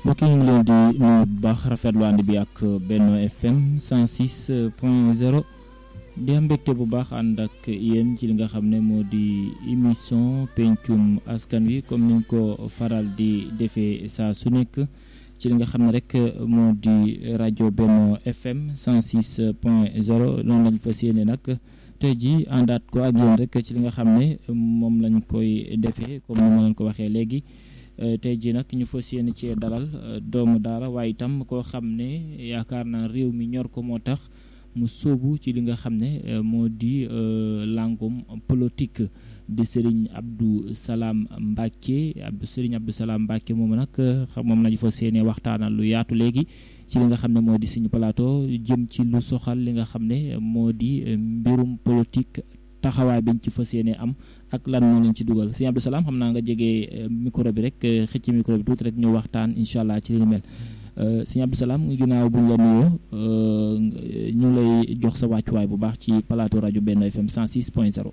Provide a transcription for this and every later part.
mbokk yi ñu ngi leen di nuyu bu baax rafetlu ànd bi ak Benno FM 106 point 0 di am mbégte bu baax ànd ak yéen ci li nga xam ne moo di émission pencum askan wi comme niñ ko faral di defee saa su nekk ci li nga xam ne rek moo di rajo Benno FM 106 point 0 noonu lañ fas yéene nag tey jii àndaat ko ak yéen rek ci li nga xam ne moom lañ koy defee comme ni ma leen ko waxee léegi. tey jii nag ñu fas yéene ci dalal doomu daara waaye itam koo xam ne yaakaar naa réew mi ñor ko moo tax mu sóobu ci li nga xam ne moo di langum politique di Serigne Abdou Salam Mbacke Serigne Abdou Salam Mbacke moom nag moom lañu fas yéene waxtaanal lu yaatu léegi ci li nga xam ne moo di suñu plateau jëm ci lu soxal li nga xam ne moo di mbirum politique taxawaay biñ ci fas yéene am ak lan moo leen ci dugal sëñ Abdou Salam xam naa nga jege micro bi rek xëcc micro bi tuuti rek ñu waxtaan incha allah ci li ni mel sëñ Abdou Salam ginnaaw buñ la nuyoo ñu lay jox sa wàccuwaay bu baax ci plateau rajo Benno FM 106 point 0.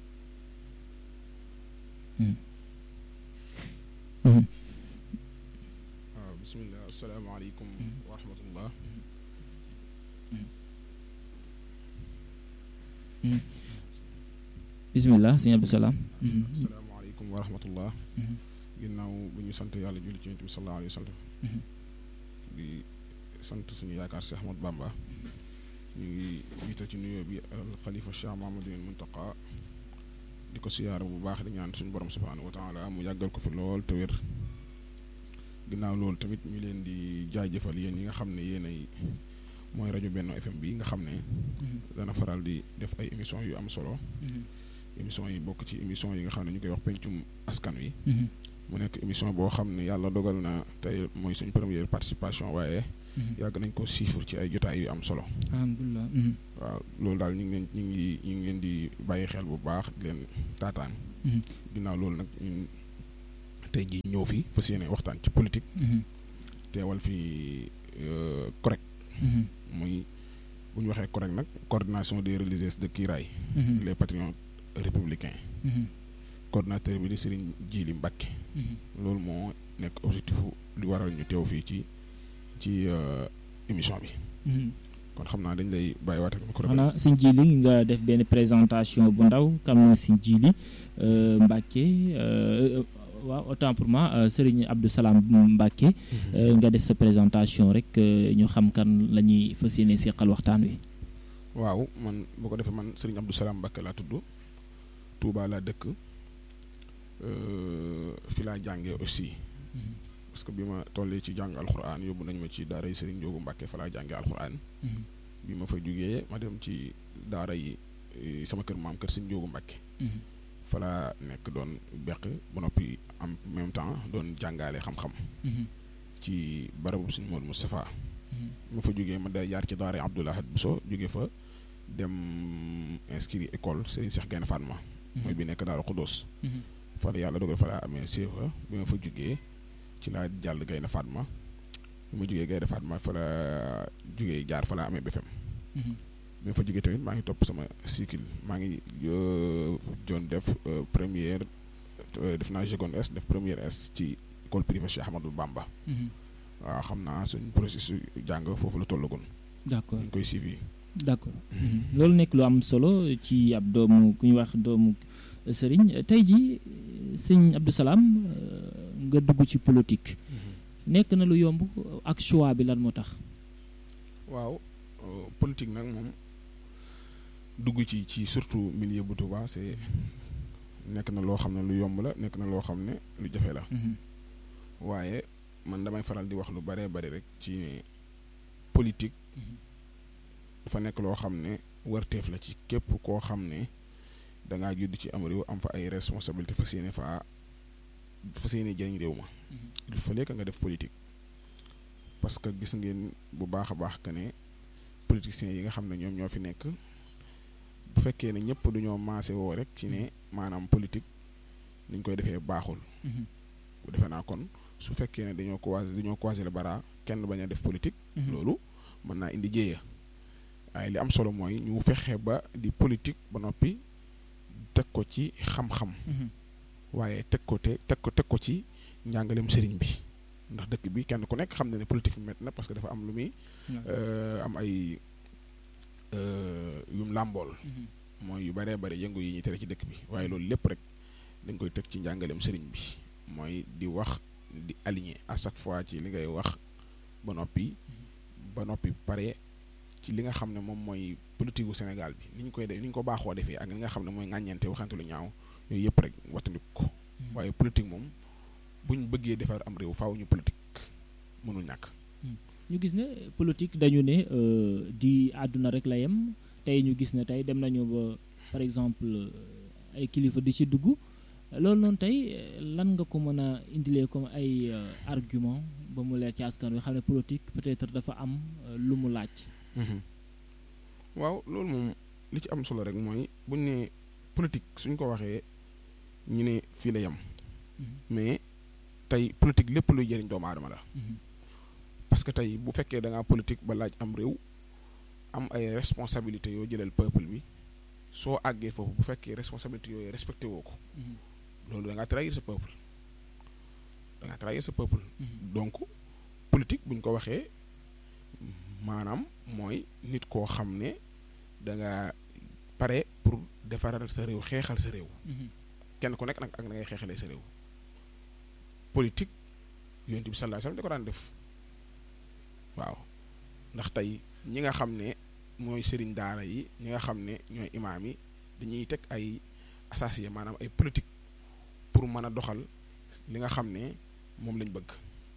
waaw bisimilah asalaamaaleykum wa rahmatullah bisimilah sëñ Abdou Salam. asalaamaaleykum wa rahmatullah ginnaaw bu ñu sant yàlla julli ci yonent bi sallallahu alayhi wa sallam di sant suñu yaakaar si Ahmad Bamba ñu ngi jiital ci nuyoo bi al xalifa Cheikh Mahamadou Muntaqa di ko siyaara bu baax di ñaan suñu borom subhanahu wa taala mu yàggal ko fi lool te wér ginnaaw loolu tamit ñu leen di jaajëfal yéen yi nga xam ne yéen ay mooy rajo Benno FM bi nga xam ne dana faral di def ay émission yu am solo émission yi bokk ci émission yi nga xam ne ñu koy wax pencum askan wi mu nekk émission boo xam ne yàlla dogal na tey mooy suñ première participation waaye yàgg nañ ko siifur ci ay jotaay yu am solo alhamdulilah waaw loolu daal ñu ngi leen ñu ngi ñu ngi leen di bàyyi xel bu baax di leen taataan ginnaaw loolu nag ñun tey jii ñëw fi fas yéene waxtaan ci politique teewal fi correct muy bu ñu waxee correct nag coordination des religieuses de Kiraay les patriotes républicains coordinateur bi di Serigne Djili Mbacke loolu moo nekk objectif li waral ñu teew fii ci ci émission bi kon xam naa dañ lay bàyyiwaat ak micro bi xanaa sëñ Djili nga def benn présentation bu ndaw kam na sëñ Djili Mbacke waaw autant pour moi Serigne Abdou Salam Mbacke nga def sa présentation rek ñu xam kan la ñuy fas yéene seqal waxtaan wi waaw man boo ko defee man Serigne Abdou Salam Mbacke laa tudd Touba laa dëkk fi laa jàngee aussi parce que bi ma tollee ci jàng alxuraan yóbbu nañ ma ci daara yi Serigne Ndiogu Mbacke fa laa jàngee alxuraan bi ma fa jugee ma dem ci daara yi sama kër maam kër Serigne Ndiogu Mbacke fa laa nekk doon beq ba noppi en même temps doon jàngaale xam-xam ci barabu Serigne Modou Moustapha ma fa jugee ma da yaar ci daara Abdoulahad Bousso jóge fa dem inscrit école Serigne Cheikh Gaïndé Fatma mooy bi nekk Daaru Xuddoos fa la yàlla dogal fa laa amee CFA bi ma fa jugee ci laa jàll Gaïndé Fatma bi ma jugee Gaïndé Fatma fa la jugee jaar fa laa amee BFM bi ma fa jugee tamit maa ngi topp sama cycle maa ngi doon def première def naa seconde S def première S ci école privée Cheikh Ahmadou Bamba waaw xam naa suñ processus jàng foofu la tollagoon d'accord ñu ngi koy suivi d'accord loolu nekk lu am solo ci ab doomu ku ñuy wax doomu sëriñ tey ji sëñ Abdou Salam nga dugg ci politique nekk na lu yomb ak choix bi lan moo tax waaw politique nag moom dugg ci ci surtout milieu bu Touba c'est nekk na loo xam ne lu yomb la nekk na loo xam ne lu jafe la waaye man damay faral di wax lu baree bari rek ci ne politique dafa nekk loo xam ne warteef la ci képp koo xam ne dangaa judd ci am réew am fa ay responsabilité fas yéene fa fas yéene jëriñ réew ma il fallait que nga def politique parce que gis ngeen bu baax a baax que ne politiciens yi nga xam ne ñoom ñoo fi nekk bu fekkee ne ñëpp duñoo maase woo rek ci ne maanaam politique niñ koy defee baaxul bu defee naa kon su fekkee ne dañoo croiser dañoo croiser le bara kenn bañ a def politique loolu mën naa indi jéeya waaye li am solo mooy ñu fexe ba di politique ba noppi teg ko ci xam-xam waaye teg ko te teg ko teg ko ci njàngaleem sëriñ bi ndax dëkk bi kenn ku nekk xam na ne politique fi métti na parce que dafa am lu muy am ay yum làmbool mooy yu baree bari yëngu yi ñuy tere ci dëkk bi waaye loolu lépp rek dañ koy teg ci njàngaleem sëriñ bi mooy di wax di aligné à chaque fois ci li ngay wax ba noppi ba noppi pare ci li nga xam ne moom mooy politique gu Sénégal bi ni ñu koy def ni ñu ko baaxoo defee ak li nga xam ne mooy ŋàññeente waxante lu ñaaw yooyu yëpp rek wattandiku ko waaye politique moom buñ bëggee defar am réew faaw ñu politique mënul ñàkk. ñu gis ne politique dañu ne di àdduna rek la yem tey ñu gis ne tey dem nañu ba par exemple ay kilifa di ci dugg loolu noonu tey lan nga ko mën a indilee comme ay argument ba mu leer ci askan wi xam ne politique peut-être dafa am lu mu laaj. waaw loolu moom li ci am solo rek mooy buñ ne politique suñ ko waxee ñu ne fii la yem. mais tey politique lépp luy jëriñ doomu aadama la. parce que tey bu fekkee da ngaa politique ba laaj am réew am ay responsabilités yoo jëlal peuple bi soo àggee foofu bu fekkee responsabilités yooyu respecté woo ko. loolu da ngaa trahir sa peuple da ngaa trahir sa peuple. donc politique bu ñu ko waxee maanaam mooy nit koo xam ne da nga pare pour defaral sa réew xeexal sa réew. kenn ku nekk nag ak na ngay xeexalee sa réew. politique yonent bi sallallahu alayhi wasallam da ko daan def waaw ndax tey ñi nga xam ne mooy sëriñ daara yi ñi nga xam ne ñooy imaam yi dañuy teg ay associé maanaam ay politique pour mën a doxal li nga xam ne moom lañ bëgg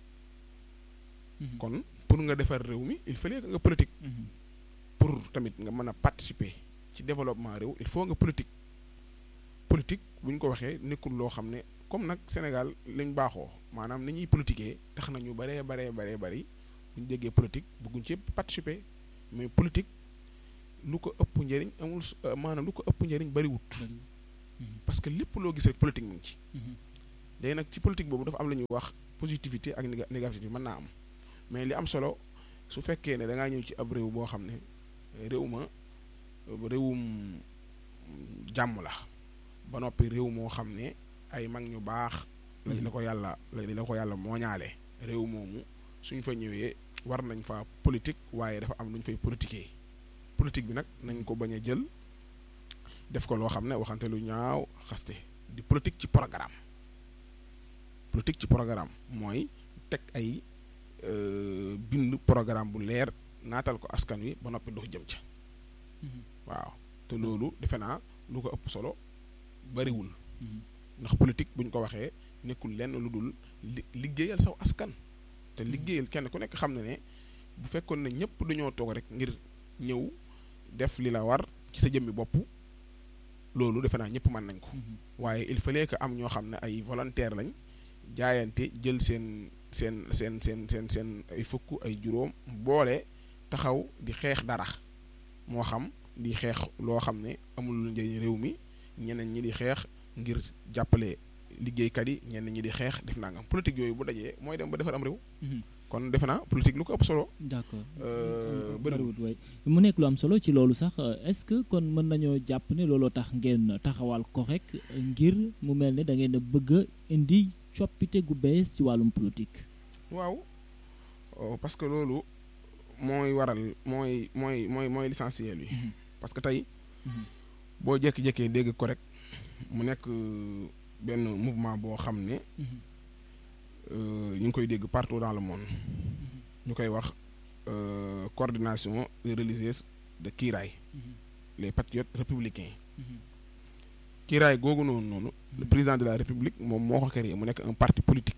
kon pour nga defar réew mi il fallait que nga politique pour tamit nga mën a participer ci développement réew il faut nga politique politique bu ñu ko waxee nekkul loo xam ne comme nag Sénégal lañ baaxoo maanaam ni ñuy politiquer tax na ñu baree baree baree bari bu ñu déggee politique bëgguñ ci participer mais politique lu ko ëpp njëriñ amul maanaam lu ko ëpp njëriñ bariwut parce que lépp loo gis rek politique mu ngi ci. léegi nag ci politique boobu dafa am la ñuy wax positivité ak négativité mën naa am mais li am solo su fekkee ne da ngaa ñëw ci ab réew boo xam ne réew ma réewum jàmm la ba noppi réew moo xam ne ay mag ñu baax. lañ la ko yàlla lañ la ko yàlla mooñaale réew moomu suñ fa ñëwee war nañ fa politique waaye dafa am lu ñu fay politiquer politique bi nag nañ ko bañ a jël. def ko loo xam ne waxante lu ñaaw xaste di politique ci programme politique ci programme mooy teg ay bind programme bu leer naatal ko askan wi ba noppi dox jëm ca waaw te loolu defe naa lu ko ëpp solo bariwul ndax politique bu ñu ko waxee nekkul lenn lu dul liggéeyal saw askan te liggéeyal kenn ku nekk xam ne ne bu fekkoon ne ñëpp dañoo toog rek ngir ñëw def li la war ci sa jëmmi bopp loolu defe naa ñëpp mën nañ ko waaye il fallait que am ñoo xam ne ay volontaire lañ jaayante jël seen seen seen seen seen seen ay fukk ay juróom boole taxaw di xeex dara moo xam di xeex loo xam ne amul lu njëriñ réew mi ñeneen ñi di xeex ngir jàppale liggéeykat yi ñeneen ñi di xeex def naa nga politique yooyu bu dajee mooy dem ba defar am réew kon defe naa politique lu ko ëpp solo. d'accord bëriwul waay mu nekk lu am solo ci loolu sax est-ce que kon mën nañoo jàpp ne looloo tax ngeen taxawal ko rek ngir mu mel ne da ngeen a bëgg a indi coppite gu bees ci wàllum politique. waaw parce que loolu mooy waral mooy mooy mooy mooy l'essentiel bi. parce que tey. boo jékki-jékkee dégg ko rek mu nekk benn mouvement boo xam ne. ñu ngi koy dégg partout dans le monde ñu koy wax coordination religieuse de Kiiraay les patriotes républicains Kiiraay googu noonu noonu le président de la république moom moo ko créé mu nekk un parti politique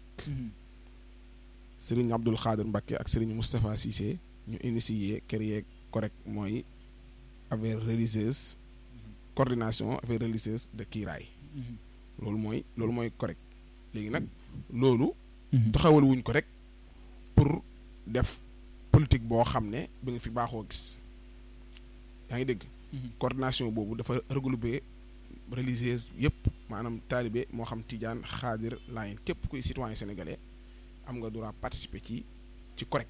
Serigne Abdoul Khadir Mbacké ak Serigne Moustapha Cissé ñu initié créé correct mooy affaire religieuse coordination affaire religieuse de Kiiraay loolu mooy loolu mooy correct léegi nag loolu taxawal wuñ ko rek pour def politique boo xam ne ba nga fi baaxoo gis yaa ngi dégg coordination boobu dafa regroupé religieuse yëpp maanaam taalibe moo xam tijaan xaadir laayen képp kuy citoyen sénégalais am nga droit participer ci ci correct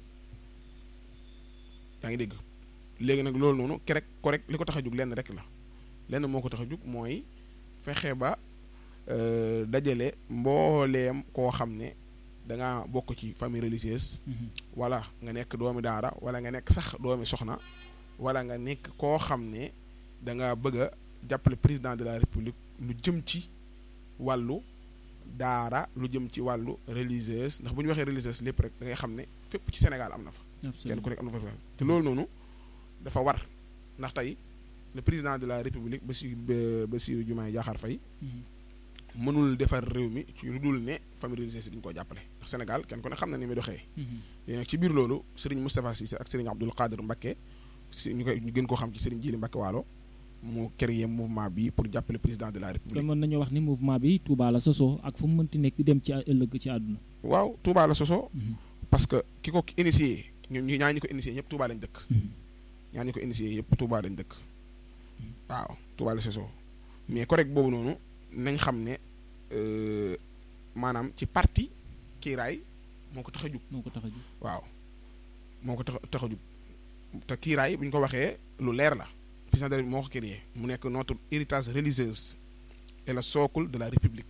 yaa ngi dégg léegi nag loolu noonu kerek correct li ko tax a jug lenn rek la lenn moo ko tax a jug mooy fexe ba dajale mbooleem koo xam ne da ngaa bokk ci famille religieuse wala nga nekk doomi daara wala nga nekk sax doomi soxna wala nga nekk koo xam ne da nga bëgg a jàppale président de la république lu jëm ci wàllu daara lu jëm ci wàllu religieuse ndax bu ñu waxee religieuse lépp rek da ngay xam ne fépp ci Sénégal am na fa kenn ku nekk am na fa te loolu noonu dafa war ndax tey le président de la république Bassirou Bassirou Diomaye Diakhar Faye mënul defar réew mi ci lu dul ne famille religieuse dañu ko jàppale ndax Sénégal kenn ku ne xam na ni muy doxee léegi nag ci biir loolu Serigne Moustapha Cissé ak Serigne Abdoul Qadir Mbacké si ñu koy ñu gën koo xam ci Serigne Djili Mbacké Waalo mu créé mouvement bi pour jàppale président de la république. te mën nañu wax ni mouvement bi Touba la sosoo ak fu mu mënti nekk dem ci ëllëg ci àdduna. waaw Touba la sosoo. parce que ki ko initié ñun ñu ñaa ñi ko initié ñëpp Touba lañ dëkk. ñaa ñi ko initié yëpp Touba lañ dëkk. waaw Touba la sosoo mais correct boobu noonu nañ xam ne maanaam ci parti kiiraay moo ko tax a jug. moo ko tax a jug waaw moo ko tax tax a jug te kiiraay bu ñu ko waxee lu leer la. président de la moo ko créé mu nekk notre héritage religieuse et le socle de la république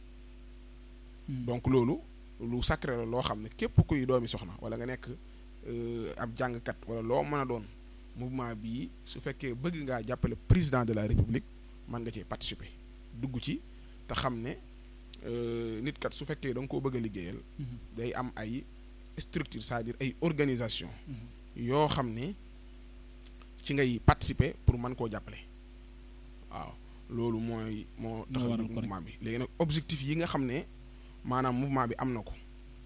donc loolu lu sacré la loo xam ne képp kuy doomi soxna wala nga nekk ab jàngkat wala loo mën a doon mouvement bii su fekkee bëgg ngaa jàppale président de la république mën nga cee participer dugg ci te xam ne nit kat su fekkee da nga koo bëgg a liggéeyal day am ay structure c'est-à-dire ay organisation yoo xam ne ci ngay participer pour mën koo jàppale waaw loolu mooy moo tax a mouvement bi léegi nag objectif yi nga xam ne maanaam mouvement bi am na ko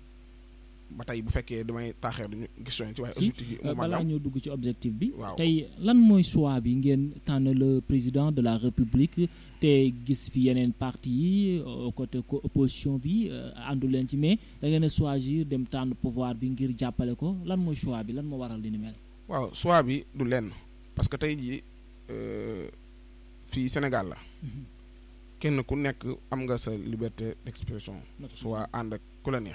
ba tey bu fekkee damay taaxeer duñu question ci waaye objectif yi mouvement balaa ñoo dugg ci objectif bi waaw tey lan mooy choix bi ngeen tànn le président de la république te gis fi yeneen parti yi côté opposition bi àndu leen ci mais da ngeen a choisir dem tànn pouvoir bi ngir jàppale ko lan mooy choix bi lan moo waral li ni mel waaw choix bi du lenn parce que tey jii fii Sénégal la kenn ku nekk am nga sa liberté d'expression soit ànd ak ku la neex